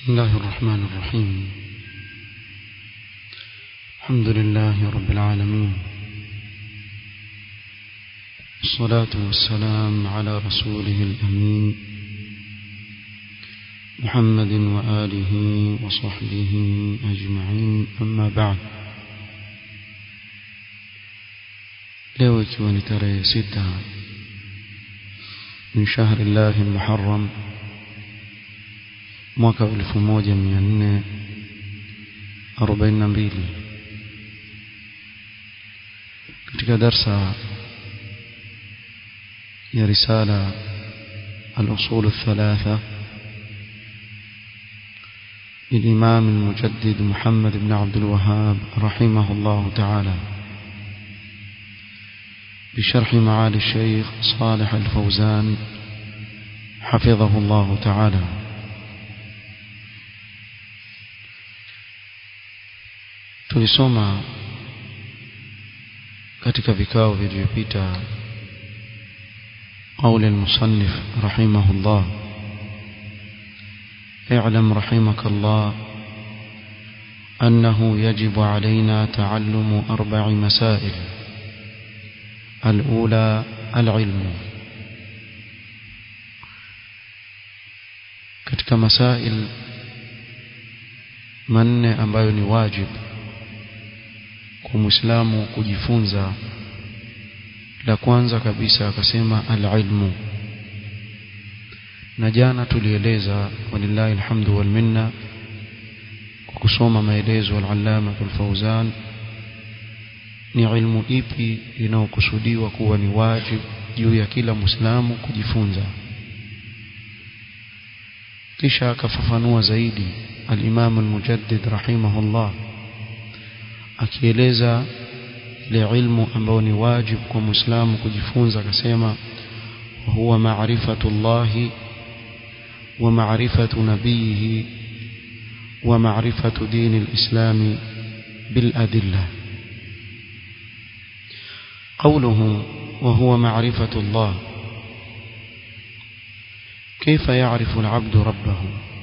بسم الله الرحمن الرحيم الحمد لله رب العالمين الصلاة والسلام على رسوله الأمين محمد وآله وصحبه أجمعين أما بعد leo ikiwa ni tarehe sita min shahri llahi lmuharram mwaka elfu moja mia nne arobaini na mbili katika darsa ya risala الأصول الثلاثة للإمام المجدد محمد بن عبد الوهاب رحمه الله تعالى بشرح معالي الشيخ صالح الفوزان حفظه الله تعالى tulisoma katika vikao vilivyopita قول المصنف رحمه الله اعلم رحمك الله أنه يجب علينا تعلم أربع مسائل الأولى العلم katika masail manne ambayo ni wajibu kwa muislamu kujifunza la kwanza kabisa akasema alilmu na jana tulieleza walillahi alhamdu wal minna kwa kusoma maelezo al-allama al-fawzan ni ilmu ipi inayokusudiwa kuwa ni wajibu juu ya kila muislamu kujifunza kisha akafafanua zaidi al-imam al-mujaddid rahimahullah akieleza ile ilmu ambayo ni wajibu kwa muislamu kujifunza akasema huwa maarifatu llahi wa maarifatu nabiyihi wa maarifatu dini lislami biladilla قوله وهو معرفة الله كيف يعرف العبد ربه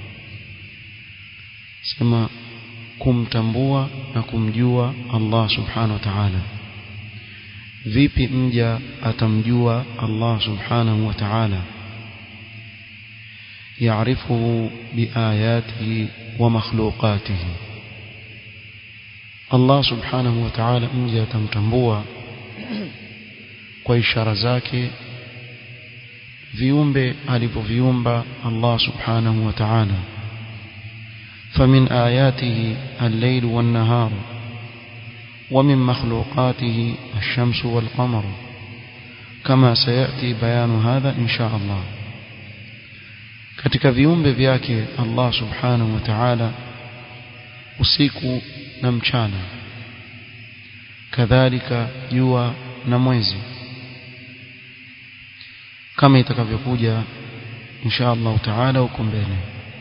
سما kumtambua na kumjua Allah subhanahu wa ta'ala vipi mja atamjua Allah subhanahu wa ta'ala يعرفه بآياته ومخلوقاته Allah subhanahu wa ta'ala mja atamtambua kwa ishara zake viumbe alivyoviumba Allah subhanahu wa ta'ala فمن آياته الليل والنهار ومن مخلوقاته الشمس والقمر كما سيأتي بيان هذا إن شاء الله katika viumbe vyake Allah subhanahu wa ta'ala usiku na mchana kadhalika jua na mwezi kama itakavyokuja insha Allah ta'ala huko mbele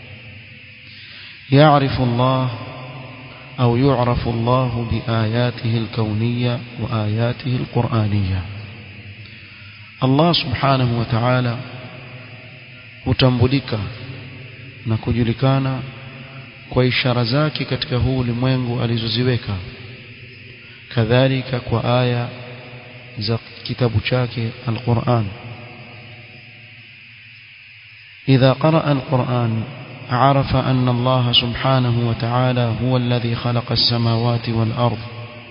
يعرف الله أو يعرف الله بآياته الكونية وآياته القرآنية الله سبحانه وتعالى hutambulika na kujulikana kwa ishara zake katika huu ulimwengu alizoziweka kadhalika kwa aya za kitabu chake alquran idha qaraa alquran عرف أن الله سبحانه وتعالى هو الذي خلق السماوات والأرض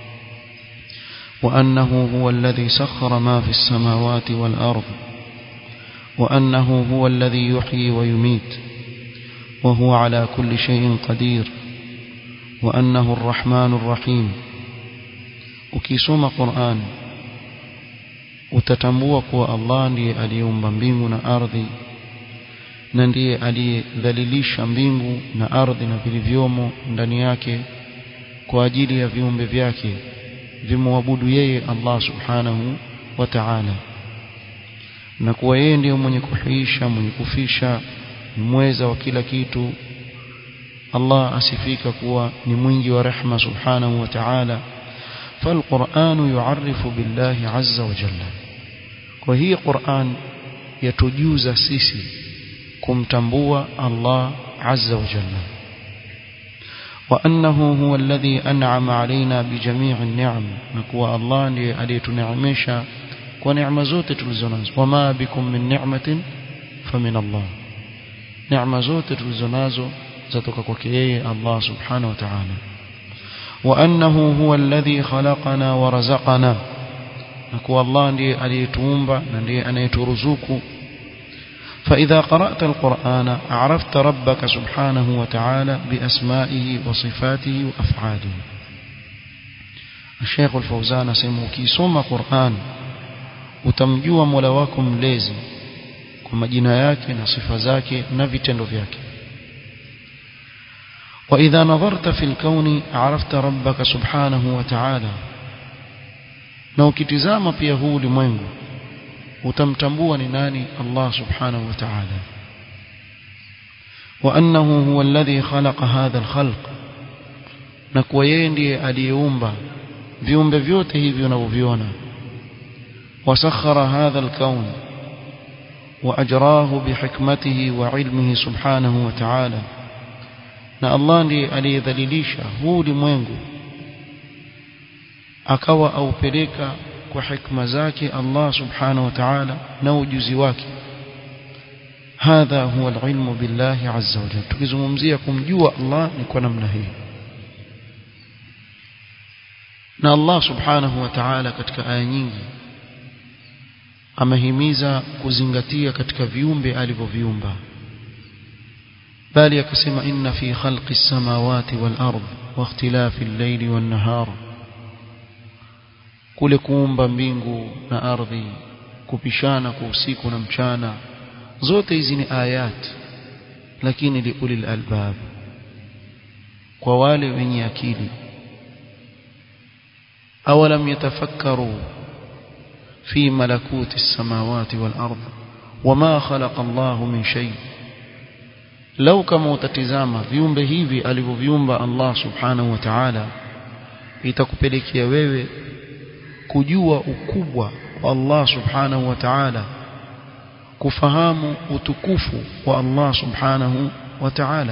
وأنه هو الذي سخر ما في السماوات والأرض وأنه هو الذي يحيي ويميت وهو على كل شيء قدير وأنه الرحمن الرحيم ukisoma Qur'an utatambua kuwa Allah ndiye aliyeumba mbingu na ardhi na ndiye aliyedhalilisha mbingu na ardhi na vilivyomo ndani yake kwa ajili ya viumbe vyake vimwabudu yeye Allah subhanahu wa ta'ala na kuwa yeye ndiye mwenye kuhuisha mwenye kufisha mweza wa kila kitu Allah asifika kuwa ni mwingi wa rehma subhanahu wa ta'ala فالقرآن يعرف بالله عز وجل وهي قرآن يتجوز سيسي kumtambua Allah عز وجل وأنه هو الذي أنعم علينا بجميع النعم نكوى الله ليتنعمش ونعم زوت تلزناز وما بكم من نعمة فمن الله نعم زوت تلزناز زتك كوكيه الله سبحانه وتعالى وأنه هو الذي خلقنا ورزقنا نكوى الله ndiye aliyetuumba na ndiye anayeturuzuku فإذا قرأت القرآن عرفت ربك سبحانه وتعالى بأسمائه وصفاته وأفعاله الشيخ الفوزان سمو كيسوم قرآن utamjua Mola wako mlezi kwa majina yake na sifa zake na vitendo vyake وإذا نظرت في الكون عرفت ربك سبحانه وتعالى na ukitizama pia huu ulimwengu utamtambua ni nani Allah subhanahu wa ta'ala وأنه هو الذي خلق هذا الخلق na kuwa yeye ndiye aliyeumba viumbe vyote hivi unavyoviona وسخر هذا الكون وأجراه بحكمته وعلمه سبحانه وتعالى na Allah ndiye aliyedhalilisha huu ulimwengu akawa aupeleka kwa hikma zake Allah subhanahu wa ta'ala na ujuzi wake hadha huwa alilmu billahi azza wa jalla tukizungumzia kumjua Allah ni kwa namna hii na Allah subhanahu wa ta'ala katika aya nyingi amehimiza kuzingatia katika viumbe alivyoviumba bali akasema inna fi khalqi samawati wal ard wa ikhtilafi al-layli wan nahar kule kuumba mbingu na ardhi kupishana kwa usiku na mchana zote hizi ni ayat lakini liulil albab kwa wale wenye akili awalam yatafakkaru في ملكوت السماوات والأرض وما خلق الله من شيء لو كما utatizama viumbe hivi alivyoviumba Allah subhanahu wa ta'ala itakupelekea wewe kujua ukubwa wa Allah subhanahu wa ta'ala kufahamu utukufu wa Allah subhanahu wa ta'ala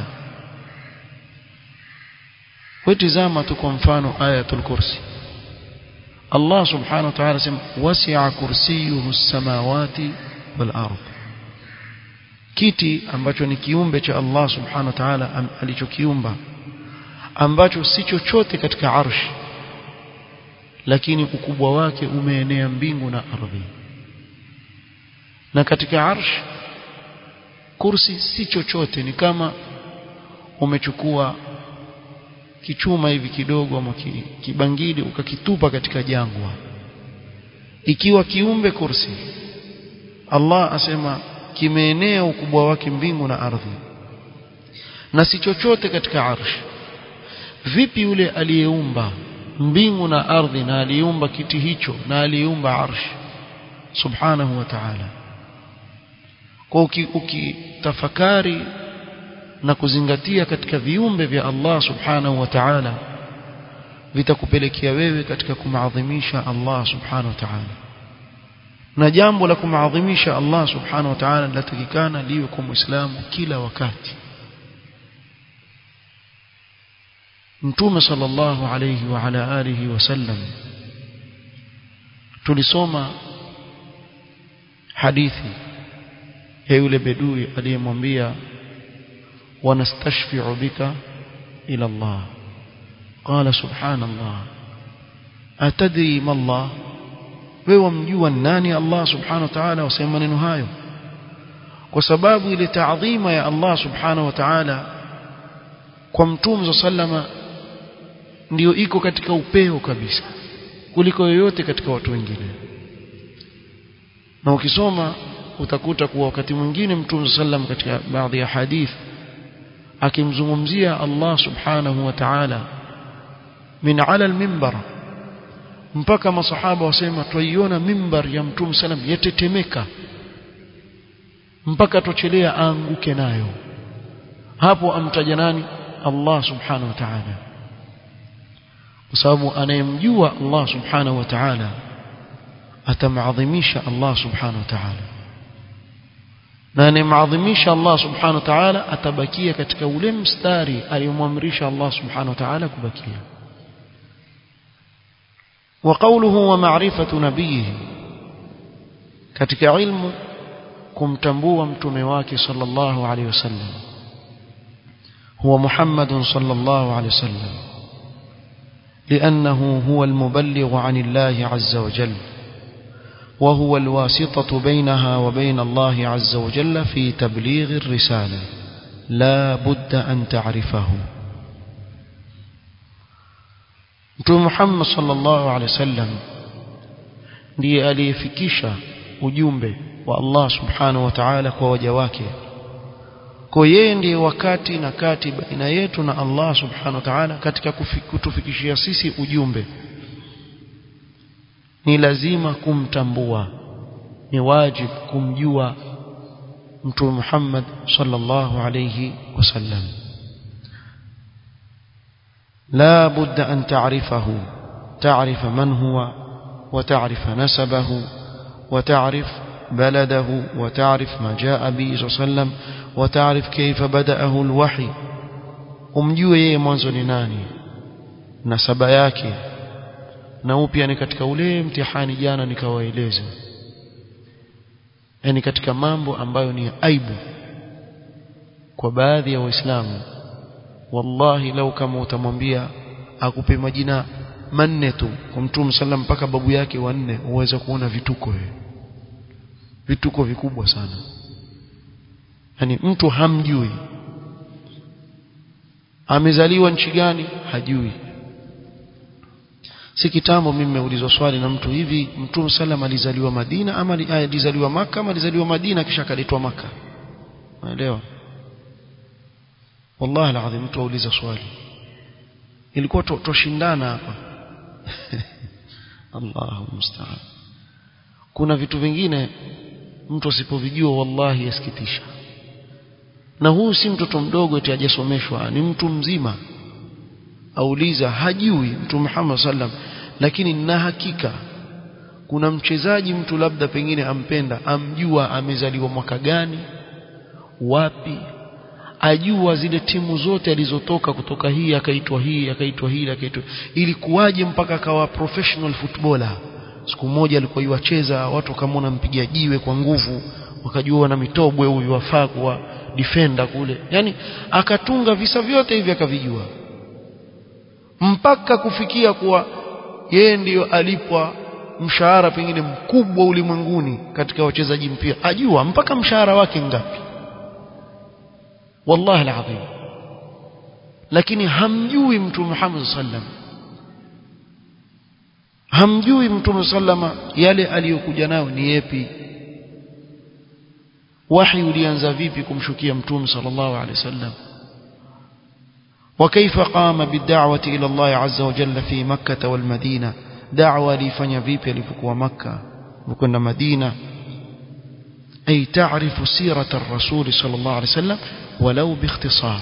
wetizama tu kwa mfano ayatul kursi Allah subhanahu wa ta'ala sema wasi'a kursiyuhu as-samawati wal ard kiti ambacho ni kiumbe cha Allah subhanahu wa ta'ala alichokiumba ambacho si chochote katika arshi lakini ukubwa wake umeenea mbingu na ardhi na katika arsh kursi si chochote ni kama umechukua kichuma hivi kidogo ama kibangili ukakitupa katika jangwa ikiwa kiumbe kursi Allah asema kimeenea ukubwa wake mbingu na ardhi na si chochote katika arsh vipi yule aliyeumba mbingu na ardhi na aliumba kiti hicho na aliumba arsh subhanahu wa ta'ala kwa ukitafakari na kuzingatia katika viumbe vya Allah subhanahu wa ta'ala vitakupelekea wewe katika kumaadhimisha Allah subhanahu wa ta'ala na jambo la kumaadhimisha Allah subhanahu wa ta'ala linatakikana liwe kwa muislamu kila wakati Mtume sallallahu alayhi wa ala alihi wasallam tulisoma hadithi ya yule bedui aliyemwambia wanastashfi'u bika ila Allah qala subhanallah atadri ma Allah wewe wamjua nani Allah subhanahu wa ta'ala wasema maneno hayo kwa sababu ile taadhima ya Allah subhanahu wa ta'ala kwa mtume sallama ndiyo iko katika upeo kabisa kuliko yoyote katika watu wengine na ukisoma utakuta kuwa wakati mwingine mtume sallam katika baadhi ya hadith akimzungumzia Allah subhanahu wa ta'ala min ala al-minbar mpaka masahaba wasema twaiona mimbar ya mtume sallam yatetemeka mpaka tochelea aanguke nayo hapo amtaja nani Allah subhanahu wa ta'ala kwa sababu anayemjua Allah subhanahu wa ta'ala atamadhimisha Allah subhanahu wa ta'ala na anemadhimisha Allah subhanahu wa ta'ala atabakia katika ule mstari aliyomwamrisha Allah subhanahu wa ta'ala kubakia وقوله ومعرفة نبيه katika ilmu kumtambua mtume wake sallallahu alayhi wasallam huwa Muhammad sallallahu alayhi wasallam لأنه هو المبلغ عن الله عز وجل وهو الواسطة بينها وبين الله عز وجل في تبليغ الرسالة لا بد أن تعرفه Mtume Muhammad sallallahu alaihi wasallam ndiye aliyefikisha ujumbe wa Allah subhanahu wa ta'ala kwa waja wake. Kwa yeye ndiye wakati na kati baina yetu na Allah subhanahu wa ta'ala katika kutufikishia sisi ujumbe. Ni lazima kumtambua. Ni wajibu kumjua Mtume Muhammad sallallahu alayhi wasallam. لا بد أن تعرفه تعرف من هو وتعرف نسبه وتعرف بلده وتعرف ما جاء به صلى الله عليه وسلم وتعرف كيف بدأه الوحي umjue yeye mwanzo ni nani nasaba yake na upya ni katika ule mtihani jana nikawaeleza yani katika mambo ambayo ni aibu kwa baadhi ya waislamu wallahi lau kama utamwambia akupe majina manne tu kwa mtume sallam mpaka babu yake wanne uweza kuona vituko wewe vituko vikubwa sana yani mtu hamjui amezaliwa nchi gani hajui si kitambo mimi nimeulizwa swali na mtu hivi mtume sallam alizaliwa Madina ama alizaliwa maka ama alizaliwa Madina kisha akaletwa maka unaelewa wallahi alazim mtu auliza swali ilikuwa toshindana hapa Allahu musta'an kuna vitu vingine mtu asipovijua wallahi yasikitisha na huu si mtoto mdogo eti hajasomeshwa ni mtu mzima auliza hajui mtu Muhammad sallam lakini na hakika kuna mchezaji mtu labda pengine ampenda amjua amezaliwa mwaka gani wapi ajua zile timu zote alizotoka kutoka hii akaitwa hii akaitwa hii akaitwa ilikuwaje mpaka akawa professional footballer siku moja alikuwa yuacheza watu wakamwona mpiga jiwe kwa nguvu wakajua na mitobwe huyu wafaa kuwa defender kule yani akatunga visa vyote hivi akavijua mpaka kufikia kuwa yeye ndiyo alipwa mshahara pengine mkubwa ulimwenguni katika wachezaji mpira ajua mpaka mshahara wake ngapi wallahi alazim lakini hamjui mtume Muhammad sallam hamjui mtume sallama yale aliyokuja nayo ni yepi wahi ulianza vipi kumshukia mtume sallallahu alaihi wasallam وكيف قام بالدعوة إلى الله عز وجل في مكة والمدينة دعوة لفني فيبي لفكوا مكة وكنا مدينة أي تعرف سيرة الرسول صلى الله عليه وسلم ولو باختصار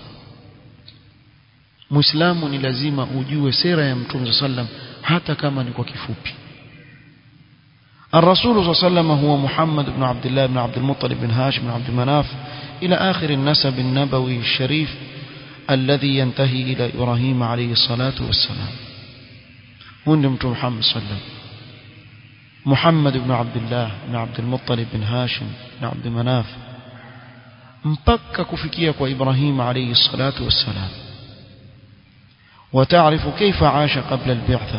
مسلم لازم أجوه سيرة يمتون صلى الله عليه وسلم حتى كما نكو كفوبي الرسول صلى الله عليه وسلم هو محمد بن عبد الله بن عبد المطلب بن هاشم بن عبد مناف إلى آخر النسب النبوي الشريف الذي ينتهي إلى إبراهيم عليه الصلاة والسلام ونمت محمد صلى الله عليه وسلم محمد بن عبد الله بن عبد المطلب بن هاشم بن عبد مناف mpaka kufikia kwa Ibrahim alayhi salatu wassalam وتعرف كيف عاش قبل البعثة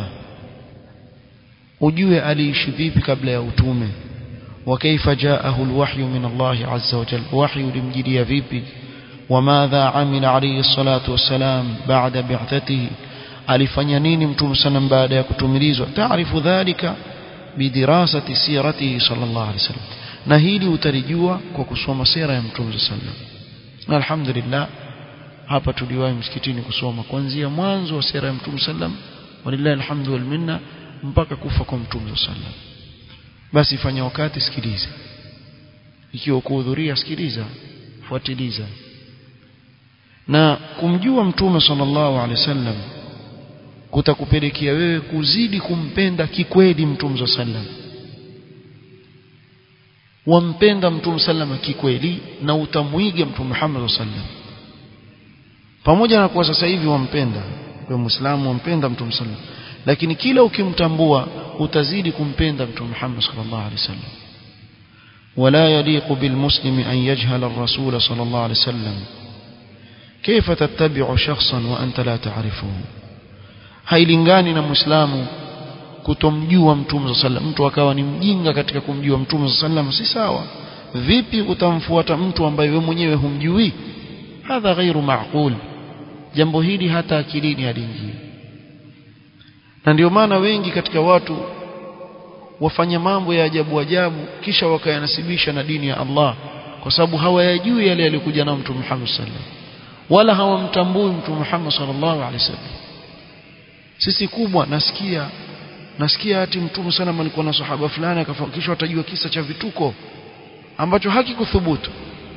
ujue aliishi vipi kabla ya utume وكيف جاءه الوحي من الله عز وجل وحي limjilia vipi وماذا عمل عليه الصلاة والسلام بعد بعثته alifanya nini mtume sallam baada ya kutumilizwa taarifu dhalika bidirasati siratihi sallallahu alaihi wasallam na hili utalijua kwa kusoma sira ya mtume sallam alhamdulillah hapa tuliwahi msikitini kusoma kuanzia mwanzo wa sira ya mtume sallam walillahi alhamdu wal minna mpaka kufa kwa mtume sallam basi fanya wakati sikiliza ikiwa kuhudhuria sikiliza fuatiliza na kumjua mtume sallallahu alaihi wasallam kutakupelekea wewe kuzidi kumpenda kikweli mtume sallam wampenda mtume sallama kikweli na utamwiga mtume Muhammad sallam pamoja na kuwa sasa hivi wampenda kwa muislamu wampenda mtume sallam lakini kila ukimtambua utazidi kumpenda mtume Muhammad sallallahu alaihi wasallam ولا يليق بالمسلم أن يجهل الرسول صلى الله عليه وسلم كيف تتبع شخصا وأنت لا تعرفه hailingani na muislamu kutomjua mtume sallam mtu akawa ni mjinga katika kumjua mtume sallam si sawa vipi utamfuata mtu ambaye wewe mwenyewe humjui hadha ghairu maaqul jambo hili hata akilini haliingii na ndio maana wengi katika watu wafanya mambo ya ajabu ajabu kisha wakayanasibisha na dini ya Allah kwa sababu hawayajui yale yaliyokuja nao mtume Muhammad sallam wala hawamtambui mtume Muhammad sallallahu alaihi wasallam sisi kubwa nasikia nasikia ati mtume sana alikuwa na sahaba fulani akafikisha watajua kisa cha vituko ambacho hakikuthubutu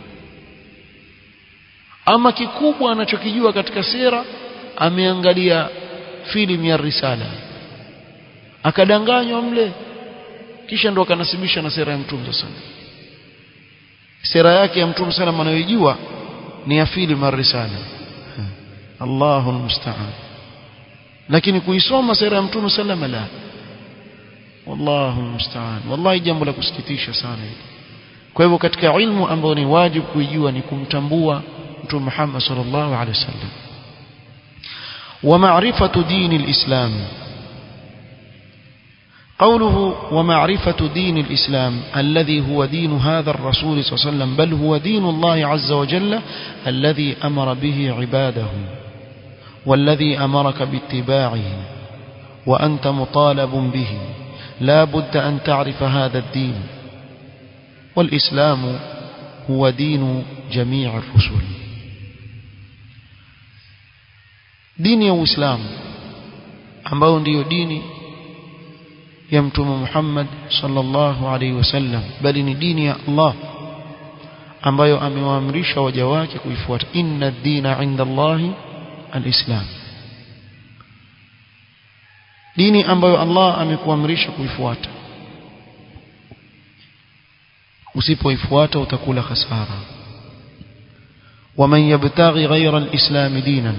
ama kikubwa anachokijua katika sera ameangalia filamu ya risala akadanganywa mle kisha ndo akanasibisha na sera ya mtume sana sera yake ya mtume sana anayojua ni ya filamu ya risala Allahu musta'an lakini kuisoma sera ya mtume sallama la wallahu musta'an wallahi jambo la kusikitisha sana hili kwa hivyo katika ilmu ambayo ni wajibu kuijua ni kumtambua mtume Muhammad sallallahu alaihi wasallam wa ma'rifatu dini alislam قوله ومعرفة دين الإسلام الذي هو دين هذا الرسول صلى الله عليه وسلم بل هو دين الله عز وجل الذي أمر به عباده والذي أمرك باتباعه وأنت مطالب به لا بد أن تعرف هذا الدين والإسلام هو دين جميع الرسل دين يا إسلام ambao ndiyo dini ya mtume Muhammad sallallahu alaihi wasallam bali ni dini ya Allah ambayo amewaamrisha waja wake kuifuata inna ad-dina 'inda Allahi al-Islam dini ambayo Allah amekuamrisha kuifuata usipoifuata utakula hasara ومن يبتغي غير الإسلام دينا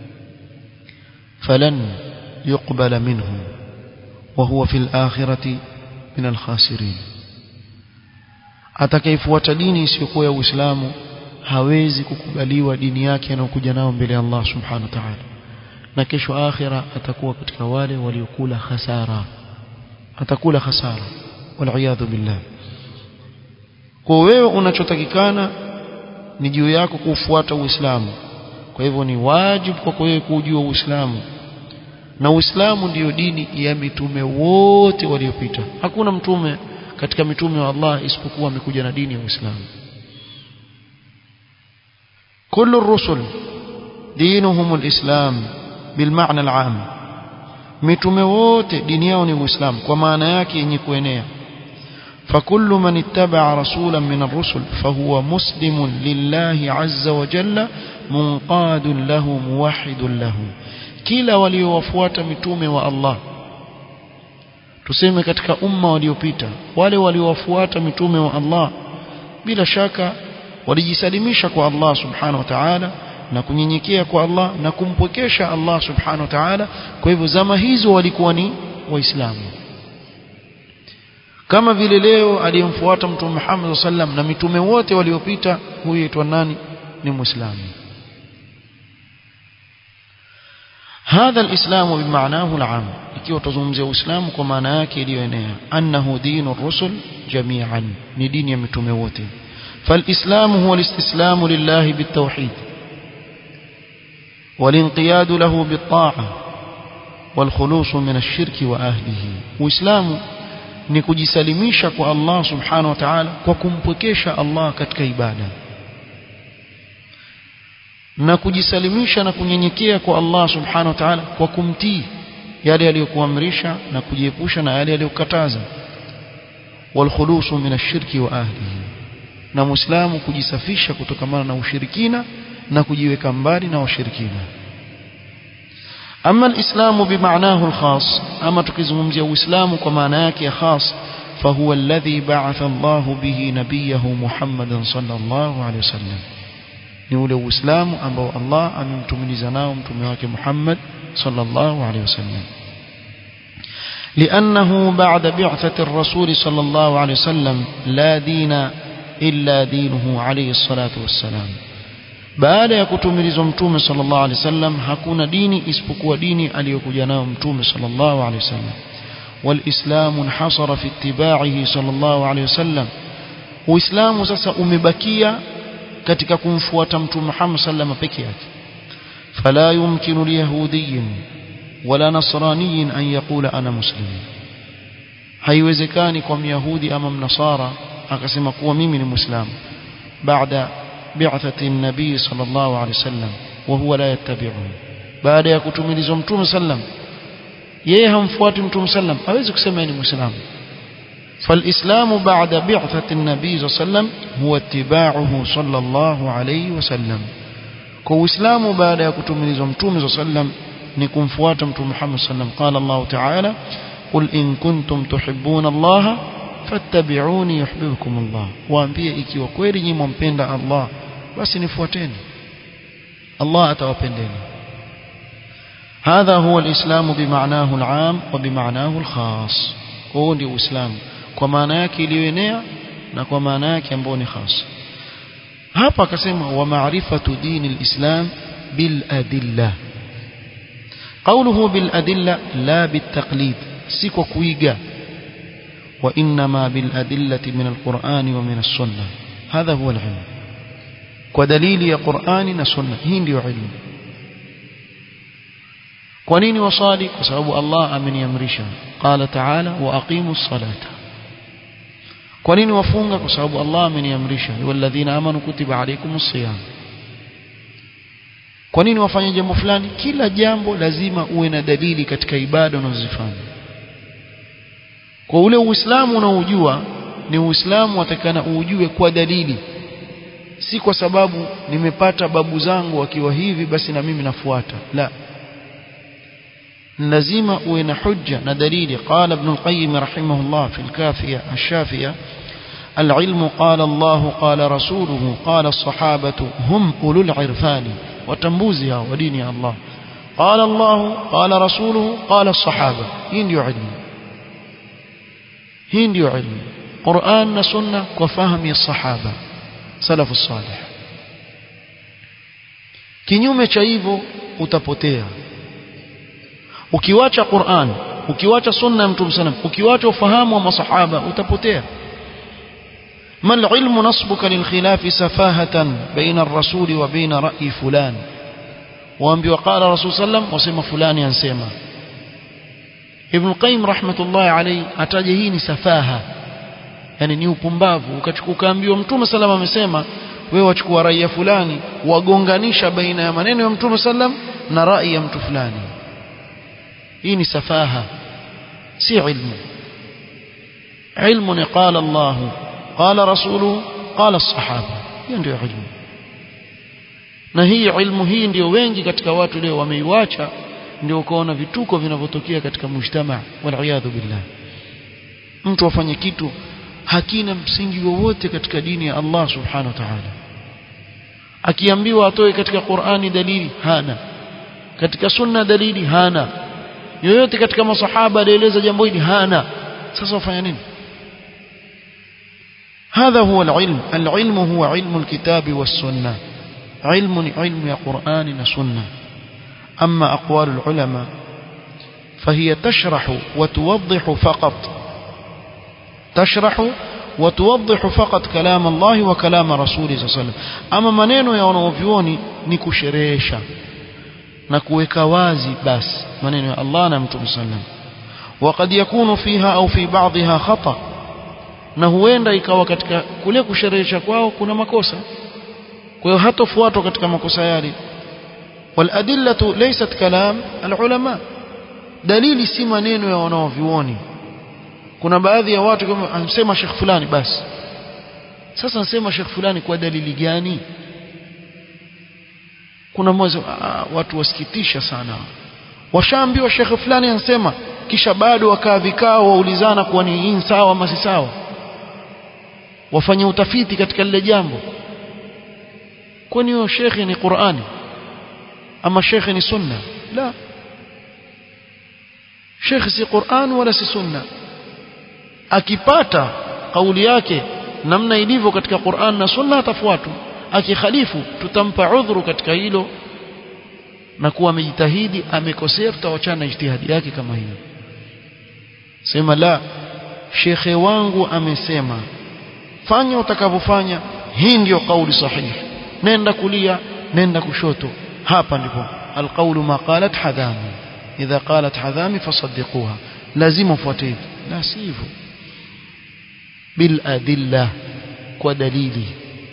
فلن يقبل منه وهو في الآخرة من الخاسرين atakayefuata dini isiyokuwa ya Uislamu hawezi kukubaliwa dini yake anayokuja nao mbele ya Allah subhanahu wa ta'ala na kesho akhira atakuwa katika wale waliokula hasara atakula hasara wal billah kwa wewe unachotakikana ni juu yako kufuata Uislamu kwa hivyo ni wajibu kwako wewe kujua Uislamu na Uislamu ndiyo dini ya mitume wote waliopita hakuna mtume katika mitume wa Allah isipokuwa amekuja na dini ya Uislamu كل الرسل دينهم الإسلام بالمعنى العام mitume wote dini yao ni Uislamu kwa maana yake yenye kuenea فكل من اتبع رسولا من الرسل فهو مسلم لله عز وجل منقاد له موحد له kila waliowafuata mitume wa Allah tuseme katika umma waliopita wale waliowafuata mitume wa Allah bila shaka walijisalimisha kwa Allah subhanahu wa ta'ala na kunyenyekea kwa Allah na kumpwekesha Allah subhanahu wa ta'ala kwa hivyo zama hizo walikuwa ni waislamu kama vile leo aliyemfuata mtume Muhammad sallam na mitume wote waliopita huyu aitwa nani ni muislamu هذا الإسلام بمعناه العام ikiwa tuzungumzia Uislamu kwa maana yake iliyoenea annahu dinu rusul jami'an ni dini ya mitume wote فالإسلام هو الاستسلام لله بالتوحيد والانقياد له بالطاعة والخلوص من الشرك وأهله وإسلام ni kujisalimisha kwa Allah subhanahu wa ta'ala kwa kumpwekesha Allah katika ibada na kujisalimisha na kunyenyekea kwa Allah subhanahu wa ta'ala kwa kumtii yale aliyokuamrisha na kujiepusha na yale aliyokataza walkhulusu min ash-shirki wa ahlihi na muislamu kujisafisha kutokamana na ushirikina na kujiweka mbali na washirikina ama alislamu bimaanahu alkhas ama tukizungumzia uislamu kwa maana yake ya khas فهو الذي بعث الله به نبيه محمد صلى الله عليه وسلم ni ule uislamu ambao Allah amemtumiliza nao mtume wake Muhammad sallallahu alaihi wasallam لأنه بعد بعثة الرسول صلى الله عليه وسلم لا دين إلا دينه عليه الصلاة والسلام baada ya kutumilizwa mtume sallallahu alaihi wasallam hakuna dini isipokuwa dini aliyokuja nayo mtume sallallahu alaihi wasallam walislamu انحصر في اتباعه صلى الله عليه وسلم uislamu sasa umebakia katika kumfuata mtume Muhammad sallallahu peke yake fala yumkinu liyahudiyyin wala nasraniyin an yaqula ana muslim haiwezekani kwa myahudi ama mnasara akasema kuwa mimi ni muislamu baada بعثة النبي صلى الله عليه وسلم وهو لا يتبعه بعد ya kutumilizwa mtume sallam yeye hamfuati mtume sallam hawezi kusema ni muislamu فالإسلام بعد بعثة النبي صلى الله عليه وسلم هو اتباعه صلى الله عليه وسلم kwa uislamu baada ya kutumilizwa mtume صلى الله عليه وسلم ni kumfuata mtume Muhammad sallam قال الله تعالى قل إن كنتم تحبون الله fattabi'uni yuhibbukum Allah waambie ikiwa kweli nyinyi mmpenda Allah basi nifuateni Allah atawapendeni هذا هو الإسلام بمعناه العام وبمعناه الخاص هو ndio Uislamu kwa maana yake iliyoenea na kwa maana yake ambayo ni khas hapa akasema wa ma'rifatu dini al-islam bil adilla qawluhu bil adilla la bit taqlid si kwa kuiga وإنما بالأدلة من القرآن ومن السنة هذا هو العلم ودليل قرآن وسنة هين علم ونين وصالي وسبب الله أمن يمرشا قال تعالى وأقيموا الصلاة ونين وفونغ وسبب الله أمن يمرشا والذين آمنوا كتب عليكم الصيام kwa nini wafanye jambo fulani kila jambo lazima uwe na dalili katika ibada unazozifanya kwa ule uislamu unaojua ni uislamu watakana ujue kwa dalili si kwa sababu nimepata babu zangu wakiwa hivi basi na mimi nafuata la lazima uwe na hujja na dalili qala ibn al-qayyim rahimahullah fi al-kafiya ash-shafiya العلم قال الله قال رسوله قال الصحابة هم أولو العرفان وتنبوزها ودين الله قال الله قال رسوله قال الصحابة هين علم hii ndio ilmu Qur'an na sunna kwa fahamu ya sahaba salafu salih kinyume cha hivyo utapotea ukiwacha Qur'an ukiwacha sunna ya mtume sallam ukiwacha ufahamu wa masahaba utapotea ما العلم نصبك للخلاف سفاهة بين الرسول وبين رأي فلان وأنبي وقال رسول صلى الله عليه وسلم وسمى فلان ينسيما Ibn Qayyim rahmatullahi alayhi ataje hii ni safaha yani ni upumbavu ukaambiwa mtume sallam amesema wewe wachukua raia fulani wagonganisha baina ya maneno ya mtume sallam na rai ya mtu fulani hii ni safaha si ilmu ilmu ni qala Allah qala rasuluhu qala sahaba hiyo ndio ilmu na hii ilmu hii ndio wengi katika watu leo wameiwacha ndio ukaona vituko vinavyotokea katika mujtama waliyadhu billah mtu afanye kitu hakina msingi wowote katika dini ya Allah subhanahu wa ta'ala akiambiwa atoe katika Qur'ani dalili hana katika sunna dalili hana yoyote katika masahaba alieleza jambo hili hana sasa wafanya nini هذا هو العلم العلم هو علم الكتاب والسنة علم علم يا قرآن وسنة أما أقوال العلماء فهي تشرح وتوضح فقط تشرح وتوضح فقط كلام الله وكلام رسوله صلى الله عليه وسلم أما maneno ya wanaovyuoni ni kusherehesha na kuweka wazi basi maneno ya Allah na Mtume sallam وقد يكون فيها أو في بعضها خطأ na huenda ikawa katika kule kusherehesha kwao kuna makosa kwa hiyo hatofuatwa katika makosa yale والأدلة ليست كلام العلماء dalili si maneno ya wanaovyuoni kuna baadhi ya watu kama anasema Sheikh fulani basi sasa anasema Sheikh fulani kwa dalili gani kuna mmoja watu wasikitisha sana washaambiwa Sheikh fulani anasema kisha bado wakaa vikao waulizana kuwa ni hii sawa ama si sawa wafanye utafiti katika lile jambo kwani huyo shekhe ni Qur'ani ama shekhe ni sunna la shekhe si Qur'an wala si sunna akipata kauli yake namna ilivyo katika Qur'an na sunna atafuatwa akikhalifu tutampa udhuru katika hilo na kuwa amejitahidi amekosea tutawachana na ijtihadi yake kama hiyo sema la shekhe wangu amesema fanya utakavyofanya hii ndiyo kauli sahihi nenda kulia nenda kushoto hapa ndipo alqawlu ma qalat hadami idha qalat hadami fasaddiquha lazima ufuate hivi la si hivyo bil adilla kwa dalili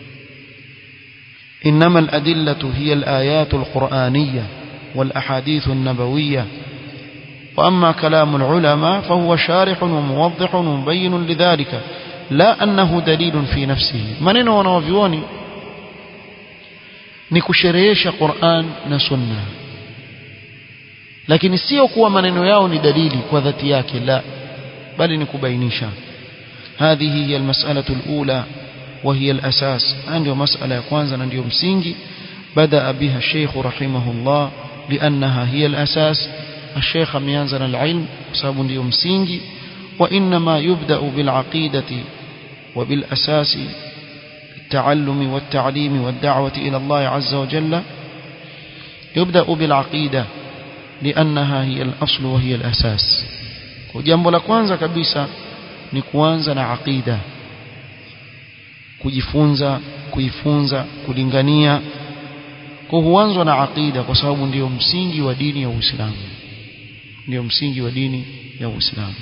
إنما الأدلة هي الآيات القرآنية والأحاديث النبوية وأما كلام العلماء فهو شارح وموضح ومبين لذلك لا أنه دليل في نفسه منين ونوفيوني nikusherehesha Qur'an na Sunna lakini sio kuwa maneno yao ni dalili kwa dhati yake la bali ni kubainisha هذه هي المسألة الأولى وهي الأساس ndio masala ya kwanza na ndio msingi بدا بها الشيخ رحمه الله لأنها هي الأساس الشيخ ameanza na العلم sababu ndio msingi وإنما يبدأ بالعقيدة وبالأساس التعلم والتعليم والدعوة إلى الله عز وجل يبدأ بالعقيدة لأنها هي الأصل وهي الأساس وجنب la kwanza kabisa ni kuanza na aqida kujifunza kuifunza kulingania kwa huanzwa na aqida kwa sababu ndiyo msingi wa dini ya Uislamu ndiyo msingi wa dini ya Uislamu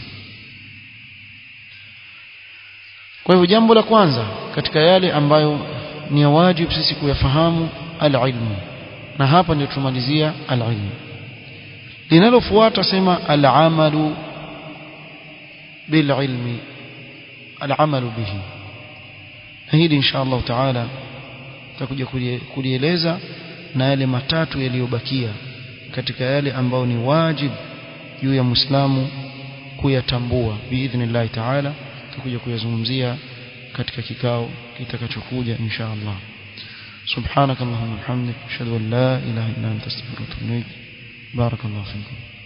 kwa hivyo jambo la kwanza katika yale ambayo ni ya wajibu sisi kuyafahamu al-ilmu na hapa ndio tumalizia al-ilmu linalofuata sema al-amalu bil-ilmi al-amalu bihi hili insha Allah taala tutakuja kulieleza na yale matatu yaliyobakia katika yale ambayo ni wajibu juu ya Muislamu kuyatambua biidhnillah taala tutakuja kuyazungumzia katika kikao kitakachokuja insha Allah سبحانك اللهم وبحمدك اشهد ان لا اله الا انت استغفرك واتوب اليك بارك الله فيكم